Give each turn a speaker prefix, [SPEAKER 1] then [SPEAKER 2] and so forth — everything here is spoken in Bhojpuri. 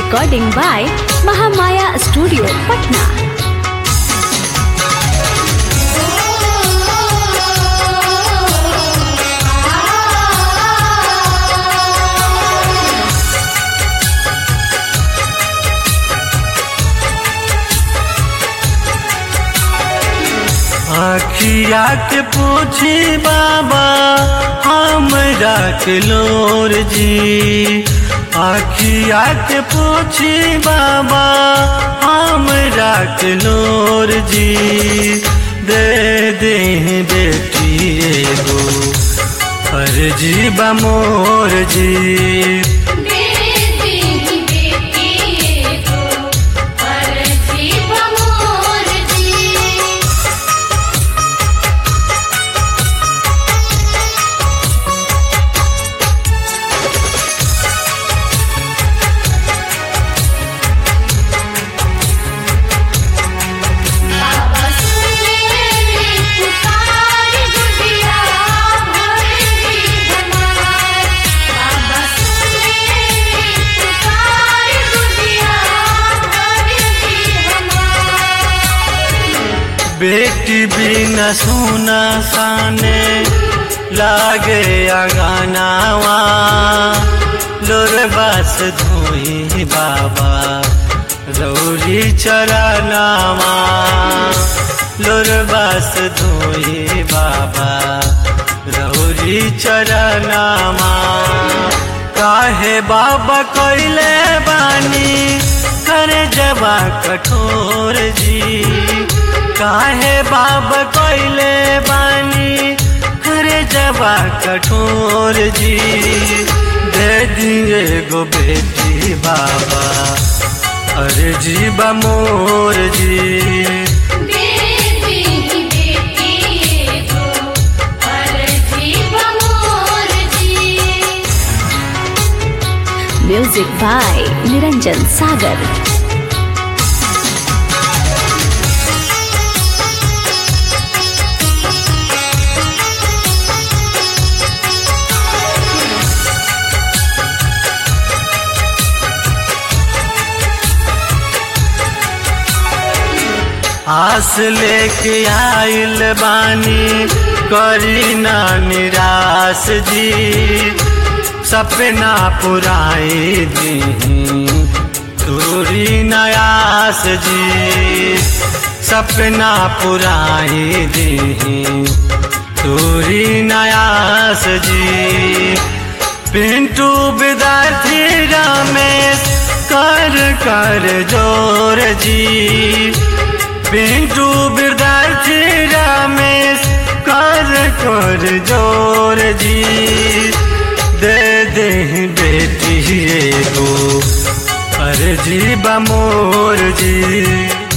[SPEAKER 1] Recording by Mahamaya Studio, Patna.
[SPEAKER 2] आखिया के पूछी बाबा हमरा के लोर जी आखिया के पूछी बाबा हमरा के लोर जी दे दे बेटी एगो अर्जी बा मोर जी बेटी बिना सुना साने लागे अगानावा लोर बस धोई बाबा रौरी चरनावा लोर बस धोई बाबा रौरी चरनावा काहे बाबा कोइले बानी करे जबा कठोर जी काहे बाब कोइले बानी करे जबा कठोर जी दे दिए गो बेटी बाबा अरे जीबा मोर जी
[SPEAKER 1] Music by Niranjan Sagar.
[SPEAKER 2] आस लेके आइल बानी करी ना निराश जी सपना पुराई दी तोरी नयास जी सपना पुराई दी तोरी नयास जी पिंटू विद्यार्थी रमेश कर कर जोर जी पिंटू विद्यार्थी रमेश कर कर जोर जी दे दे बेटी एगो अर्जी बमोर जी